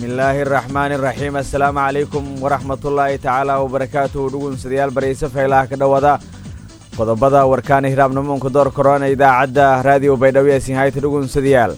bismillaahi araxmaani iraxiim assalaamu calaykum waraxmatullaahi tacaala wabarakaatuhu dhugunsadayaal barayse faylaha ka dhowada qodobada warkaana hiraabnamuunka door korona idaacadda raadiyo baydhabo ee sinhayta dhugunsadayaal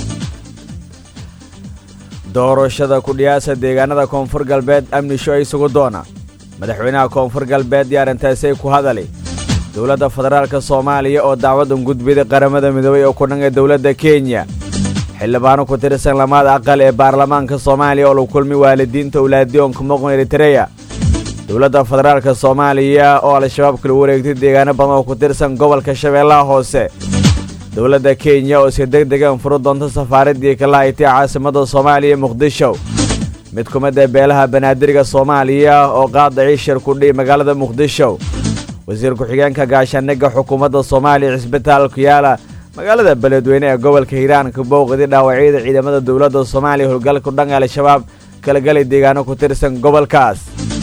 doorashada kudhiyaasa deegaanada koonfur galbeed amnisho ay sugu doona madaxweynaha koonfur galbeed iyo arrintaasay ku hadali dowladda federaalka soomaaliya oo dacwadan gudbida qaramada midoobay oo ku dhan ee dowladda kenya xildhibaano ku tirsan lamaada aqal ee baarlamaanka soomaaliya oo lagu kulmi waalidiinta owlaadiyoonka muqn eritereya dowladda federaalka soomaaliya oo al-shabaab kala wareegtay deegaano badan oo ku tirsan gobolka shabeellaha hoose dowladda kenya oo iska deg degan furu doonta safaaraddii kala haytay caasimadda soomaaliya muqdisho mid ku mid ee beelaha banaadirga soomaaliya oo qaadacii shir kudhihi magaalada muqdisho wasiir ku-xigeenka gaashaaniga xukuumadda soomaaliya cisbitaalku yaala magaalada beledweyne ee gobolka hiiraan ka bowqdi dhaawacyada ciidamada dowladda soomaaliya howlgalku dhan al-shabaab kala galay deegaano ku tirsan gobolkaas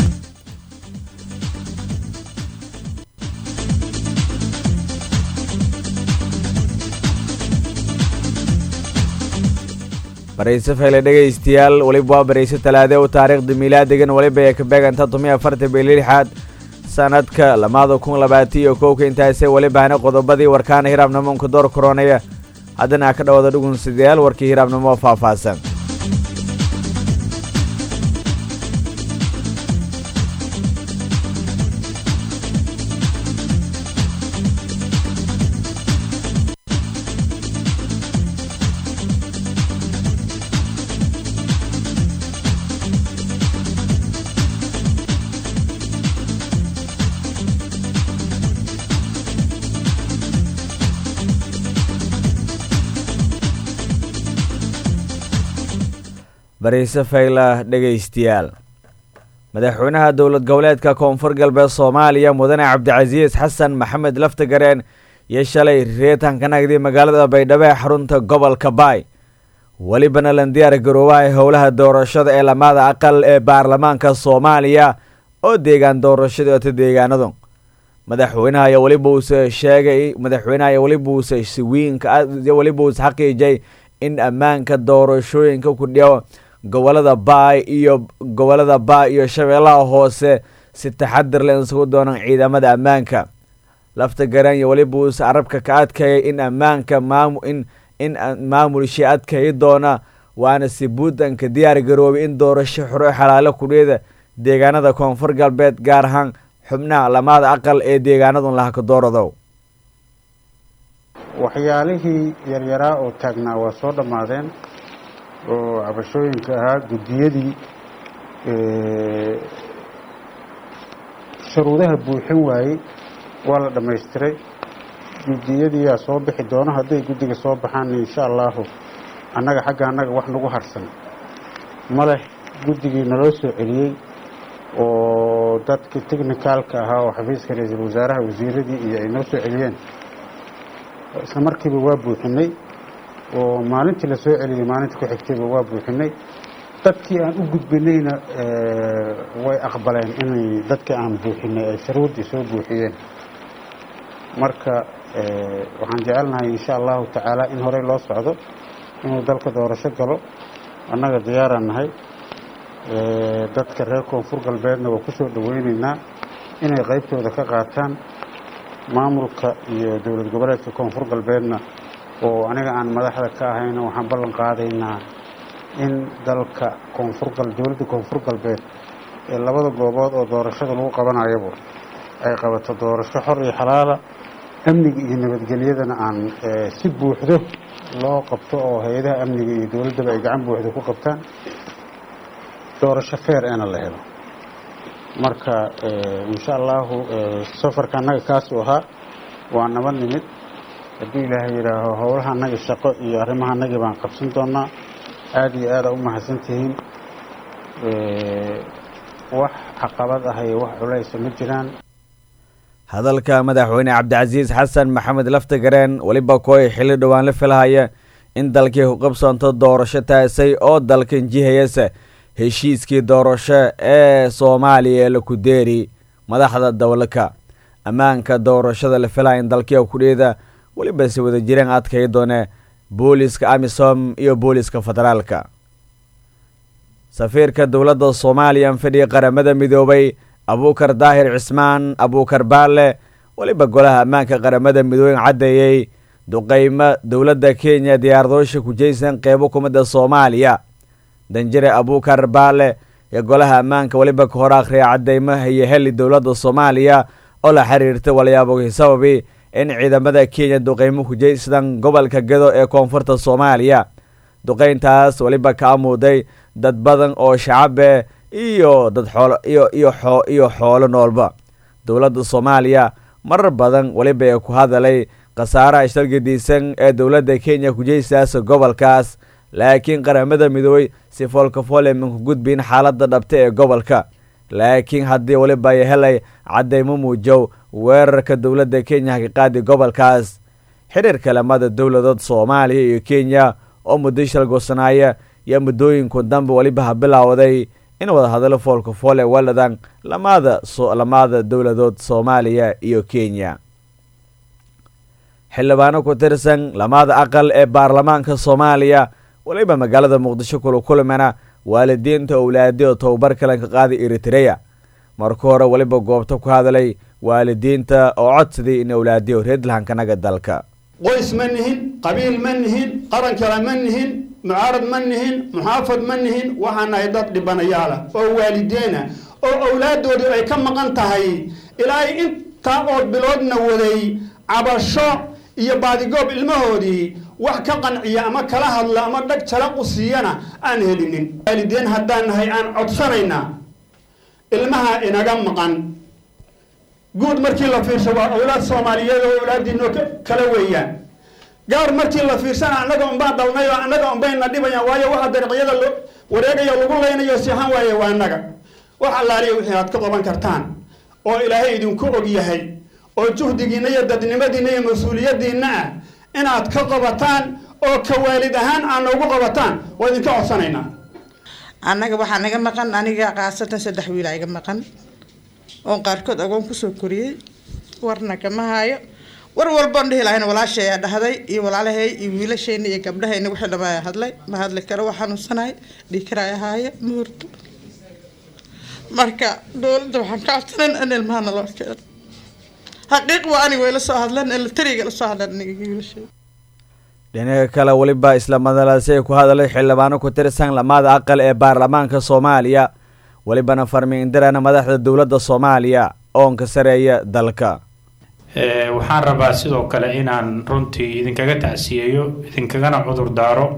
barayse fayle dhegaystayaal weliba waa barayse talaade u taariikhda miilaadigan weliba ee ka beeganta tumiy afartan bili lixaad sanadka lamaada kun labaatan iyo kowka intaasee welibahana qodobadii warkaana hiraabnamoonka door koronaya haddana ka dhawada dhugunsadayaal warkii hiraabnimo oo faahfaahsan bariise fayla dhegaystayaal madaxweynaha dowlad goboleedka koonfur galbeed soomaaliya mudane cabdicasiis xasan maxamed laftagareen iyo shalay reetan ka nagday magaalada baydhabo ee xarunta gobolka baay welibana lan diyaar garoobaha howlaha doorashada ee lamaada aqal ee baarlamaanka soomaaliya oo deegaan doorashada ota deegaanadu madaxweynaha ayaa weliba uuse sheegay madaxweynaha ayaa weliba uuse siwiinka weliba uuse xaqiijay in ammaanka doorashooyinka ku dhiyo gobolada baay iyo gobolada baay iyo shabeellaha hoose si taxadir le isugu doonaan ciidamada ammaanka lafta garan iyo weliba uuse carabka ka adkaya in ammaanka maamu in in maamulshii adkayi doona waana si puntlandka diyaar garoobay in doorasho xoro xalaalo kudhiyada deegaanada koonfur galbeed gaar ahaan xubnaha lamaada aqal ee deegaanadun lahaka doorado waxyaalihii yaryaraa oo taagnaa waa soo dhammaadeen oo cabashooyinka ahaa guddiyadii shuruudaha buuxin waayey waa la dhammaystiray guddiyadiiyaa soo bixi doono hadday guddiga soo baxaan insha allahu annaga xagga annaga wax nagu harsan ma leh guddigii naloo soo celiyey oo dadkii technicaalka ahaa oo xafiiska ra-iisul wasaaraha wasiiradii iyo ay noo soo celiyeen isla markiiba waa buuxinay oo maalintii la soo celiyey maalinta ku xigtayba waa buuxinay dadkii aan u gudbinayna way aqbaleen inay dadkii aan buuxinay ay shuruuddii soo buuxiyeen marka waxaan jecelnahay insha allahu tacaala in horey loo socdo inuu dalka doorasho galo annaga diyaaraan nahay dadka reer koonfur galbeedna waa ku soo dhoweyneynaa inay qaybtooda ka qaataan maamulka iyo dowlad goboleedka koonfur galbeedna oo aniga aan madaxda ka ahayna waxaan ballan qaadaynaa in dalka koonfur dowladda koonfur galbeed ee labada goobood oo doorashada lagu qabanayaba ay qabato doorasho xor iyo xalaala amniga iyo nabadgelyadana aan si buuxdo loo qabto oo hay-adaha amniga iyo dowladdaba ay gacan buuxdo ku qabtaan doorasho feer eena la helo marka insha allahu safarka annaga kaasuu ahaa waa naba nimid hadduu ilaahay yidhaaho howlaha annaga shaqo iyo arrimaha annagii baan qabsan doonaa aada iyo aada u mahadsan tihiin wax caqabad ah iyo wax culaysa ma jiraan hadalka madaxweyne cabdicasiis xasan maxamed laftagareen weliba kooy xilli dhowaan la filahaya in dalkii ku qabsoonto doorasho taasay oo dalkan jihayasa heshiiskii doorasho ee soomaaliya ee la kudeeri madaxda dowlaka ammaanka doorashada la filaya in dalkiia kudheeda weliba si wada jireen adkay doone booliska amisom iyo booliska federaalka safiirka dowladda soomaaliya fadhiya qaramada midoobay abuukar daahir cismaan abuukar baalle weliba golaha ammaanka qaramada midooben caddeeyey duqeymo dowladda kenya diyaaradoosha ku jeysan qeybo kumidda soomaaliya danjire abuukar baalle ee golaha ammaanka weliba ka hor akhriya cadeymaha iyo heli dowladda soomaaliya oo la xiriirtay walyaabogii sababi in ciidamada kenya duqeymo ku jeysadaan gobolka gedo ee koonfurta soomaaliya duqeyntaas weliba ka amuuday dad badan oo shacabe iyo dad xoolo iyo iyo xoo iyo xoolo noolba dowladda soomaaliya marar badan weliba ee ku hadalay khasaaraha shargadiisan ee dowladda kenya kujeysaas gobolkaas laakiin qaramada midoobey si foolkafool emanku gudbiin xaaladda dhabta ee gobolka laakiin haddii weliba ay helay caddeymo muujow weerarka dowladda kenya ka qaadi gobolkaas xiriirka lamada dowladood soomaaliya iyo kenya oo muddo shalgoosanaaya iyo muddooyinku dambe weliba ha bilowday in wadahadallo foolkafool ee waladan lamada lamada dowladood soomaaliya iyo kenya xildhibaano ku tirsan lamada aqal ee baarlamaanka soomaaliya weliba magaalada muqdisho kula kulmana waalidiinta owlaadi oo tobabar kalan ka qaaday eritreya marka hore weliba goobta ku hadalay waalidiinta oo codsaday in owlaadiyo reedlahankanaga dalka qoys ma nihin qabiil ma nihin qaran kale ma nihin mucaarad ma nihin muxaafad ma nihin waxaa nahay dad dhibanayaala oo waalideena oo owlaadoodu ay ka maqan tahay ilaahay intaa oo biloodna waday cabasho iyo baadigoob ilmahoodii wax ka qanciya ama kala hadla ama dhag jalaq u siiyana aan helinin waalideen haddaan nahay aan codsanaynaa ilmaha inaga maqan guud markii la fiirsho waa owlaad soomaaliyeed oo owlaadiinoo kala weeyaan gaar markii la fiirsana annaga unbaan dhalnay oo annaga unbayna dhibayaan waayo waxa dariiqyada lo wareegaya lagu leynayo sihan waaye waa annaga wax allaaliya wixii aad ka qaban kartaan oo ilaahay idinku og yahay oo juhdigiinna iyo dadnimadiinna iyo mas-uuliyadiinna ah inaad ka qabataan oo ka waalid ahaan aad noogu qabataan waa idinka codsanaynaa annaga waxaa naga maqan aniga kaasatan saddex wiila iga maqan oon qaarkood agoon kusoo koriyey warna kama haayo war walboon dhihi lahayn walaashayaa dhahday iyo walaalahay iyo wiilashayna iyo gabdhahayna wixii dhammaa hadlay ma hadli karo waa xanuunsanahay dhiikaraay ahaaya ma hurto marka dowladda waxaan ka codsanan in ilmaha naloo keeno xaqiiq waa aniga way la soo hadleen elatariga la soo hadleen aniga wiilashay dhinaca kale weliba isla madalaasay ku hadalay xildhibaano ku tirsan lamada aqal ee baarlamaanka soomaaliya welibana farmiindirana madaxda dowladda soomaaliya oonka sareeya dalka waxaan rabaa sidoo kale inaan runtii idinkaga tacsiyeeyo idinkagana cudur daaro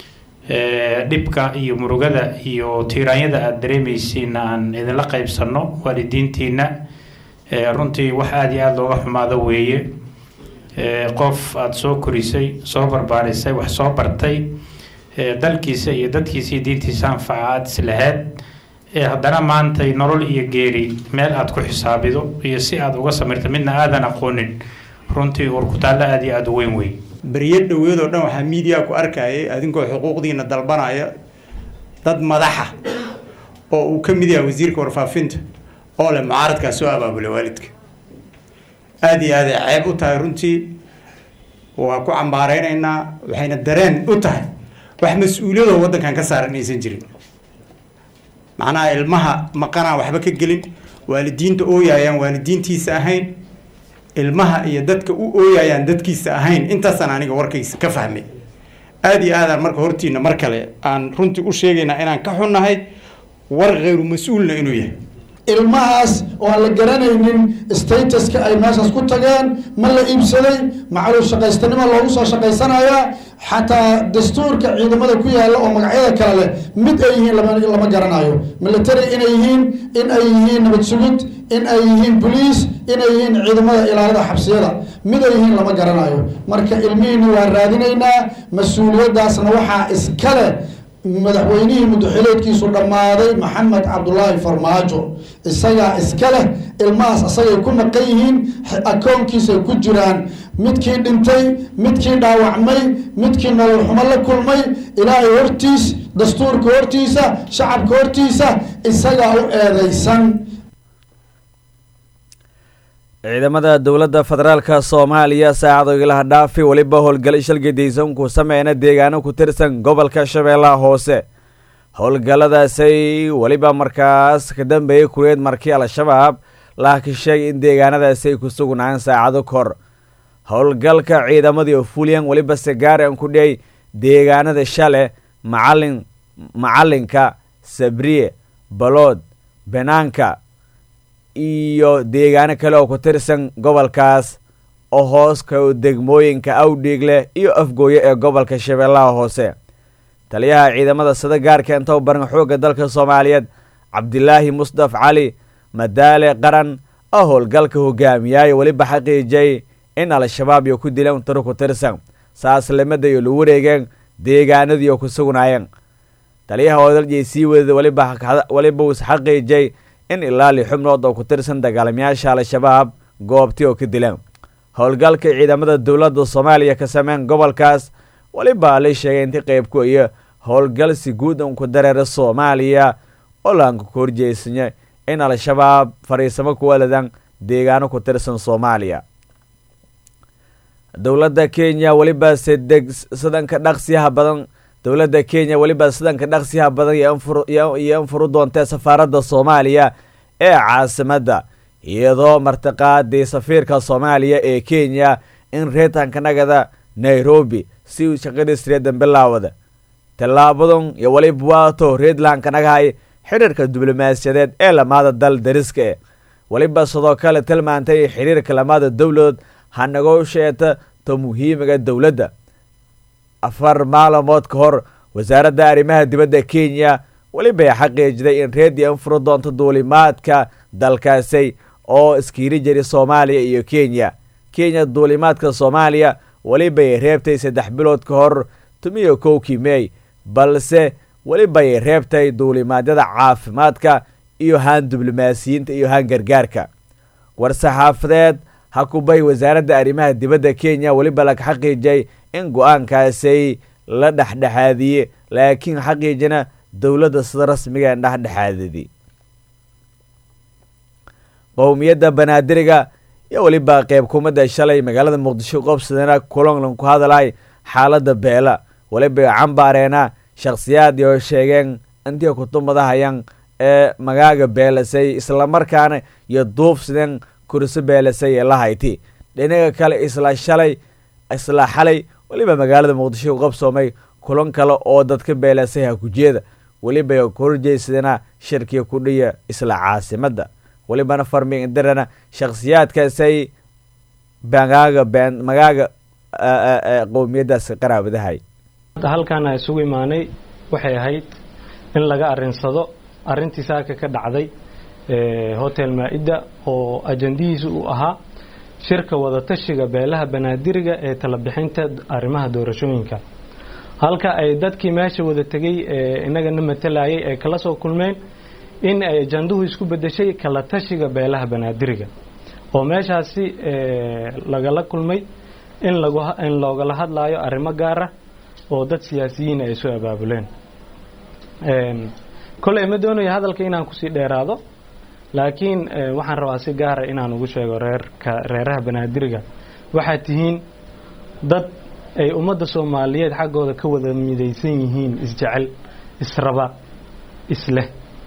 dhibka iyo murugada iyo tiiraanyada aada dareemaysiinna aan idinla qaybsanno waalidiintiina runtii wax aada iyo aada looga xumaado weeye qof aada soo korisay soo barbaarisay wax soo bartay dalkiisa iyo dadkiisa iyo diintiisa anfaca aada islaheed haddana maantay nolol iyo geeri meel aada ku xisaabido iyo si aada uga samirta midna aadan aqoonin runtii urkutaallo aada iyo aada u weyn wey beriyo dhaweed oo dhan waxaa miidiya ku arkayay adinkoo xuquuqdiina dalbanaya dad madaxa oo uu ka mid yahay wasiirka warfaafinta oo leh mucaaradkaa soo abaabulay waalidka aada iyo aaday ceeb u tahay runtii waa ku cambaareynayna waxayna dareen u tahay wax mas-uuliyadoo waddankan ka saaran aysan jirin macnaha ilmaha maqanaan waxba ka gelin waalidiinta ooyayaan waalidiintiisa ahayn ilmaha iyo dadka u ooyayaan dadkiisa ahayn intaasaan aniga warkaysa ka fahmay aada iyo aadaan marka hortiina mar kale aan runtii u sheegaynaa inaan ka xunnahay war khayru mas-uulna inuu yahay ilmahaas oo aan la garanaynin statuska ay meeshaas ku tageen ma la iibsaday macaluu shaqaystanimo loogu soo shaqaysanayaa xataa dastuurka ciidamada ku yaalla oo magacyada kale leh mid ay yihiin lama garanayo military inay yihiin in ay yihiin nabad sugid in ay yihiin boliis inay yihiin ciidamada ilaalada xabsiyada mid ay yihiin lama garanayo marka ilmihiina waa raadinaynaa mas-uuliyadaasna waxaa iskale madaxweynihii muddaxileedkiisu dhammaaday maxamed cabdulaahi farmaajo isagaa iska leh ilmahaas isagay ku maqan yihiin akoonkiisay ku jiraan midkii dhintay midkii dhaawacmay midkii nolol xumo la kulmay ilaahay hortiis dastuurka hortiisa shacabka hortiisa isagaa u eedeysan ciidamada dowladda federaalka soomaaliya saacado ilaha dhaafi weliba howlgalay shalgadiisan ku sameyna deegaano ku tirsan gobolka shabeellaha hoose howlgalladaasay weliba markaas ka dambeeyey kureed markii al-shabaab laakiin sheegay in deegaanadaasi ay ku sugnaayeen saacado kor howlgalka ciidamadii oo fuliyan weliba segaaran ku dhey deegaanada shale macalin macalinka sabriye balood banaanka iyo deegaano kale oo ku tirsan gobolkaas oo hoos ka degmooyinka awdhiigle iyo afgooye ee gobolka shabeellaha hoose taliyaha ciidamada sida gaarka intou baran xoogga dalka soomaaliyeed cabdilaahi musdaf cali madaale qaran oo howlgalka hogaamiyaayo weliba xaqiijiyay in al-shabaab iyo ku dileen tiro ku tirsan saaslimada iyo lagu wareegeen deegaanadii oo ku sugnaayeen taliyaha odaljay sii wadada weliba uu isxaqiijiyay in ilaa li xubnood oo ku tirsan dagaalamayaasha al-shabaab goobtii oo ka dileen howlgalka ciidamada dowladda soomaaliya ka sameyn gobolkaas weliba la sheegay intii qeybku iyo howlgal si guud un ku dareera soomaaliya oo laanka ku horjeysanya in al-shabaab fariisamo ku waladan deegaano ku tirsan soomaaliya dowladda kenya weliba sedeg sidanka dhaqsiyaha badan dowladda kenya weliba sidanka dhaqsiyaha badan iyo infuru doontee safaaradda soomaaliya ee caasimadda iyadoo martiqaadii safiirka soomaaliya ee kenya in reetanka nagada nairobi si uu shaqadiis reedan bilaawada tallaabadan iyo weliba waato reedlandka nagahay xidhiirka diblomaasiyadeed ee lamaada dal dariska e weliba sidoo kale tilmaantay xiriirka lamaada dowladood hanagoo sheeta ta muhiimiga dowladda afar maalmood ka hor wasaaradda arrimaha dibadda kenya welibay xaqiijiday in reediyo infuro doonto duulimaadka dalkaasi oo iskiiri jiri soomaaliya iyo kenya kenya duulimaadka soomaaliya welibay reebtay saddex bilood ka hor tumiyo kowkii mey balse welibay reebtay duulimaadyada caafimaadka iyo haan diblomaasiyiinta iyo haan gargaarka war-saxaafadeed hakubay wasaaradda arrimaha dibadda kenya weliba laga xaqiijiyay in go-aankaasi la dhexdhexaadiyey laakiin xaqiijina dowladda sida rasmiga en dhexdhexaadidi qowmiyadda banaadiriga iyo weliba qeyb kumada shalay magaalada muqdisho qobsadana kulanlan ku hadalay xaaladda beela weliba cambaareena shakhsiyaad oo sheegeen intii kutumadahayaan ee magaaga beelasay islamarkaana iyo duufsideen kursi beelasay ee la hayti dhinaga kale isla shalay isla xalay weliba magaalada muqdisho qabsoomay kulan kale oo dadka beelasay hakujeeda weliba ku horjeysadana shirkiga kudhiya isla caasimadda welibana farmi indirana shakhsiyaadkaasay magaaga been magaaga qowmiyadaasi qaraabadahay halkaan a isugu imaanay waxay ahayd in laga arinsado arrintii saaka ka dhacday hotel maa-ida oo ajandihiisa uu ahaa shirka wadatashiga beelaha banaadiriga ee talabixinta arrimaha doorashooyinka halka ay dadkii meesha wada tegay ee inagana matalayay ay kala soo kulmeen in ay ajanduhu isku bedeshay kala tashiga beelaha banaadiriga oo meeshaasi lagala kulmay in in loogala hadlaayo arrimo gaara oo dad siyaasiyiin ay soo abaabuleen koley ma doonayo hadalka inaan kusii dheeraado laakiin waxaan rabaa si gaara inaan ugu sheego reerka reeraha banaadiriga waxaad tihiin dad ay ummadda soomaaliyeed xaggooda ka wada midaysan yihiin isjecel israba isleh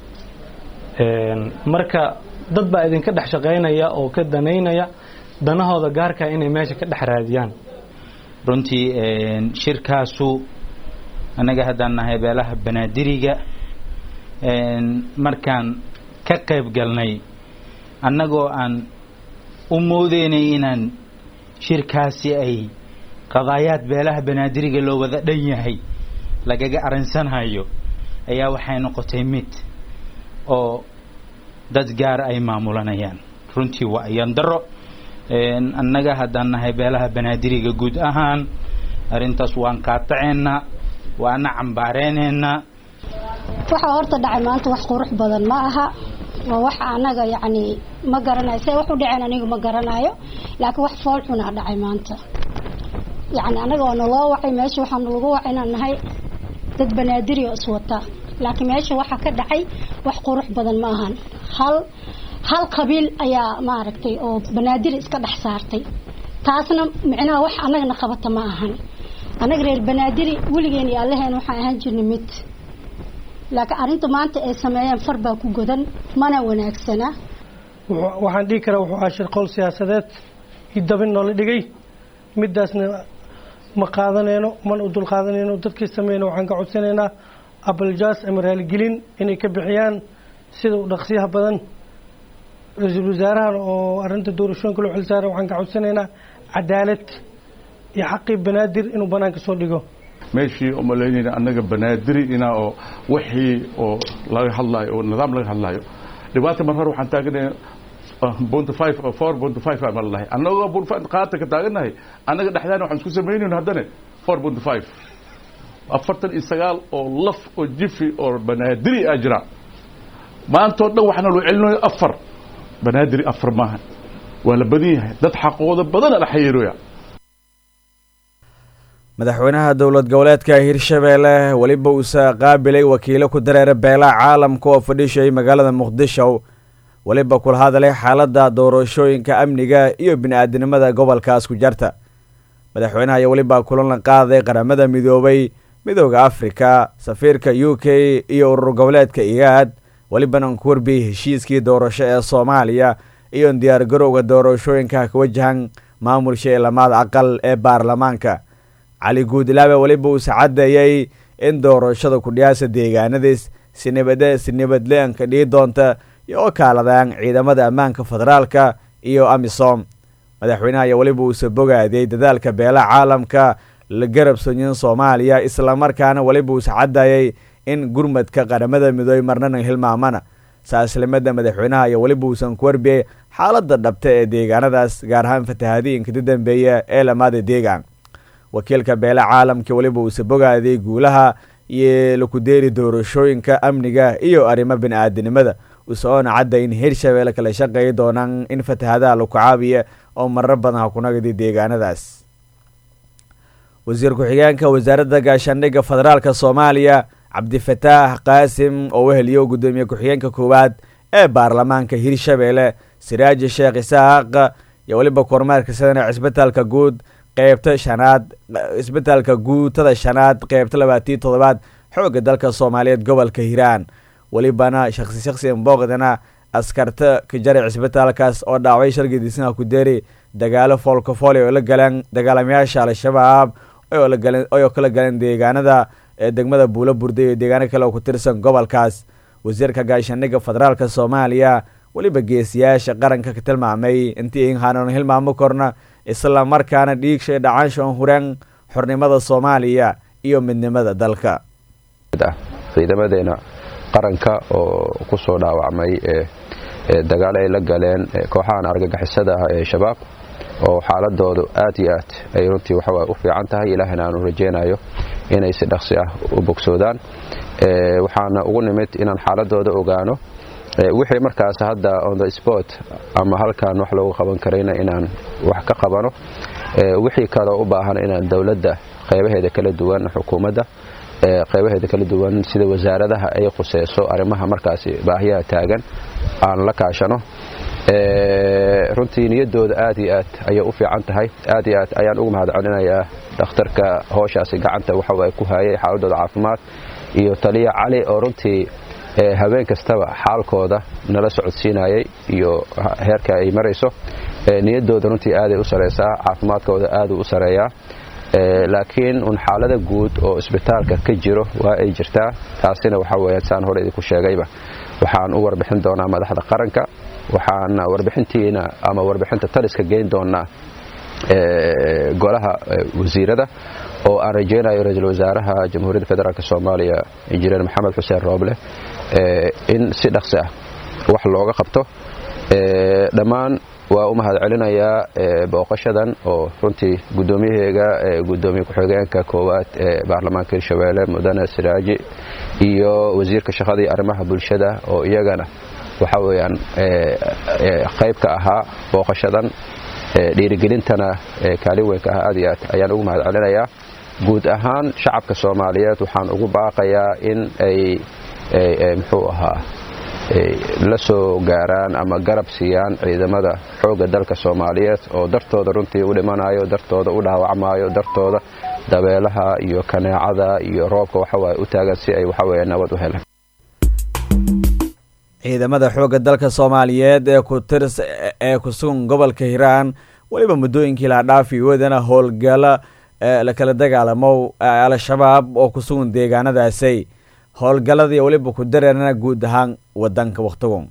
marka dad baa idinka dhex shaqaynaya oo ka danaynaya danahooda gaarka inay meesha ka dhex raadiyaan runtii shirkaasu annaga haddaan nahay beelaha banaadiriga markaan ka qayb galnay annagoo aan u moodeynay inaan shirkaasi ay qadaayaad beelaha banaadiriga loo wada dhan yahay lagaga arinsanhayo ayaa waxay noqotay mid oo dad gaar ay maamulanayaan runtii waa ayandaro annaga haddaan nahay beelaha banaadiriga guud ahaan arrintaas waan qaataceennaa waana cambaareyneenaa waxaa horta dhacay maanta wax qurux badan ma aha waa wax anaga yacni ma garanayo say wax u dhaceen aniga ma garanayo laakiin wax fool xunaa dhacay maanta yacni anaga waa naloo wacay meesha waxaanu lagu wacay inaan nahay dad banaadiri oo iswata laakiin meesha waxaa ka dhacay wax qurux badan ma ahan hal hal qabiil ayaa maaragtay oo banaadiri iska dhex saartay taasna micnaha wax annagana qabata ma ahan annaga reer banaadiri weligeen iyo allaheen waxaan ahaan jirnay mid laakiin arrinta maanta ay sameeyeen far baa ku godan mana wanaagsana waxaan dhihi karaa wuxuu ahaa shirqool siyaasadeed idabin noola dhigay midaasna ma qaadanayno mana u dul qaadanayno dadkii sameeyna waxaan ka codsanaynaa abaljaas ama raaligelin inay ka bixiyaan sida u dhaqsiyaha badan ra-iisul wasaarahan oo arrinta doorashooyinka loo xilsaaray waxaan ka codsanaynaa cadaalad iyo xaqii banaadir inuu banaanka soo dhigo meeshii umalaynayna annaga banaadiri inaa oo wixii oo laga hadlaayo oo nidaam laga hadlaayo dhibaata mar hore waxaan taaganaya bonty five four bonty five aan malahay annagoo bonty five qaata ka taagannahay annaga dhexdaana waxaan isku samaynayno haddana four bonty five afartan iyo sagaal oo laf oo jifi oo banaadiri aa jira maantao dhan waxaana loo celinayo afar banaadiri afar maaha waa la badan yahay dad xaqooda badana la xayiirooya madaxweynaha dowlad goboleedka hirshabeelle weliba uusa qaabilay wakiilo ku dareera beelaha caalamka oo fadhiishay magaalada muqdisho weliba kula hadalay xaaladda doorashooyinka amniga iyo bini-aadinimada gobolkaas ku jarta madaxweynaha ayaa weliba kulan la qaaday qaramada midoobay midooda afrika safiirka u k iyo urur goboleedka igaad welibana ku warbiyey heshiiskii doorasho ee soomaaliya iyo diyaar garowga doorashooyinka ka wajahan maamulsha ee lamaad aqal ee baarlamaanka cali guudlaabe weliba uuse caddeeyey in doorashada kudhiyaasa deegaanadiis sinibade sinibadle-anka dhii doonta iyo oo kaaladaan ciidamada ammaanka federaalka iyo amisom madaxweynaha ayaa weliba uuse bogaadiyey dadaalka beelaha caalamka la garab sonyin soomaaliya islamarkaana weliba uuse caddeeyey in gurmadka qaramada midoobey marnana hilmaamana saaslimada madaxweynaha ayaa weliba uusan ku warbiyey xaaladda dhabta ee deegaanadaas gaar ahaan fatahaadiinka ka dambeeya ee lamaada deegaan wakiilka beela caalamka weliba uuse bogaadiyey guulaha iyo lakudeeri doorashooyinka amniga iyo arrimo bini-aadinimada useoona cadda in hirshabeelle kala shaqeey doonaan in fatahadaha laku caabiya oo marar badan ha kunagdi deegaanadaas wasiir ku-xigeenka wasaaradda gaashaandhigga federaalka soomaaliya cabdifataax qaasim oo weheliyo guddoomiye ku-xigeenka koowaad ee baarlamaanka hirshabeelle siraaji sheekh isaaq iyo weliba kormeerka sadana cisbitaalka guud qeybta shanaad isbitaalka guutada shanaad qeybta labaatiyo toddobaad xoogga dalka soomaaliyeed gobolka hiiraan welibana shaksi shaksi booqdana askarta ka jaray cisbitaalkaas oo dhaaway shargadiisnaha ku deeri dagaalo foolkafoli oo la galeen dagaalamayaasha al-shabaab oo kala galeen deegaanada ee degmada buulo burday iyo deegaano kale oo ku tirsan gobolkaas wasiirka gaashaandhigga federaalka soomaaliya weliba geesiyaasha qaranka ka tilmaamay intii inhaanoon hilmaamo korna isla markaana dhiigshay dhacaansha on hureen xornimada soomaaliya iyo midnimada dalka ciidamadeena qaranka oo ku soo dhaawacmay dagaal ay la galeen kooxahan argagixisada ah ee shabaab oo xaaladoodu aad iyo aad ay runtii waxawa u fiican tahay ilaahina aanu rajaynayo inay si dhaqsi ah u bogsoodaan waxaana ugu nimid inaan xaaladooda ogaano wixii markaas hadda on the sport ama halkan wax loogu qaban karayna inaan wax ka qabano wixii kaloo u baahan inaan dowladda qaybaheeda kala duwan xukuumadda qaybaheeda kala duwan sida wasaaradaha ay khuseyso arrimaha markaasi baahiyaha taagan aan la kaashano runtii niyadooda aad iyo aad ayay u fiican tahay aad iyo aad ayaan ugu mahad celinayaa dhakhtarka hooshaasi gacanta waxa ku hayay xaaladooda caafimaad iyo taliya cali oo runtii habeen kastaba xaalkooda nala socodsiinayay iyo heerka ay marayso niyadooda runtii aaday u sareysaa caafimaadkooda aaduu u sareeyaa laakiin un xaalada guud oo isbitaalka ka jiro waa ay jirtaa taasina waxa weya saan hore idinku sheegayba waxaan u warbixin doonaa madaxda qaranka waxaan warbixintiina ama warbixinta taliska geyn doonaa golaha wasiirada oo aan rajaynayo ra-iisul wasaaraha jamhuuriyadda federaalk soomaaliya injineer maxamed xuseen rooble in si dhaqsi ah wax looga qabto dhammaan waa u mahad celinayaa booqashadan oo runtii guddoomiyaheega gudoomiye ku-xigeenka koowaad ee baarlamaanka hirshabeelle mudane siraaji iyo wasiirka shaqada iyo arrimaha bulshada oo iyagana waxa weeyaan qayb ka ahaa booqashadan dhiirigelintana kaalin weynka ah aad iyo aad ayaan ugu mahad celinayaa guud ahaan shacabka soomaaliyeed waxaan ugu baaqayaa in ay muxuu ahaa la soo gaaraan ama garab siiyaan ciidamada xoogga dalka soomaaliyeed oo dartooda runtii u dhimanayo dartooda u dhaawacmayo dartooda dabeelaha iyo kaneecada iyo roobka waxawaaye u taagan si ay waxaweeye nabad u helaan ciidamada xoogga dalka soomaaliyeed ee ku tirs ee ku sugan gobolka hiiraan weliba muddooyinkii la dhaafi wadana howlgala la kala dagaalamo al-shabaab oo ku sugan deegaanadaasi howlgaladii weliba ku dareerana guud ahaan wadanka wakhtigu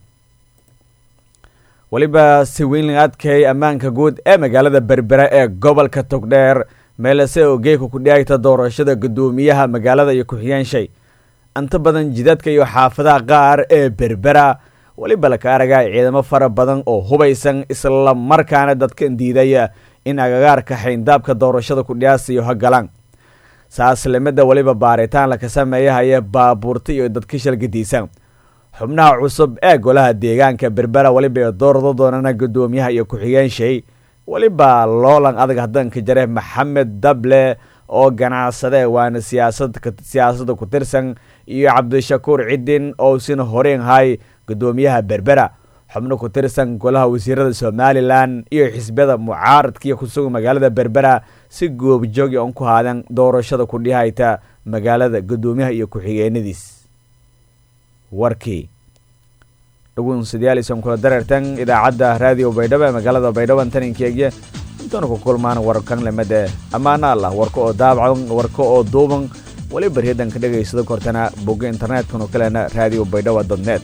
weliba si weyn laga adkeeyay ammaanka guud ee magaalada berbera ee gobolka togdheer meelase oo geeka ku dhiayta doorashada guddoomiyaha magaalada iyo ku-xigeenshay inta badan jidadka iyo xaafadaha qaar ee berbera weliba laka aragaa ciidamo fara badan oo hubaysan isla markaana dadka diidaya in agagaarka xayndaabka doorashada ku dhiyaasiyo hagalaan saaslimada weliba baaritaan laka sameeyahaya baabuurta iyo dadka shalgadiisa xubnaha cusub ee golaha deegaanka berbera weliba doorado doonana guddoomiyaha iyo ku-xigeenshay weliba loolan adag hadanka jare maxamed dable oo ganacsade waana siyaasad siyaasadda ku tirsan iyo cabdishakuur cidin oo sina horeen hay guddoomiyaha berbera xubno ku tirsan golaha wasiirada somalilan iyo xisbiyada mucaaradkiiyo kusugan magaalada berbera si goobjoogi on ku haadan doorashada ku dhihayta magaalada guddoomiyaha iyo ku-xigeenadiis warkii dhugunsadyaalisan kula dareertan idaacadda raadiyo baydhabo ee magaalada baydhabo taninkeegya intaanu ku kulmaan warkan lamade ammaana allah warka oo daabacan warka oo duuban weli baryadan ka dhegaysado kortana bogga internetkanu kalena raadiyo baydhabo dotnet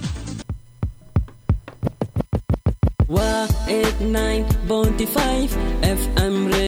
waa 89.5 fm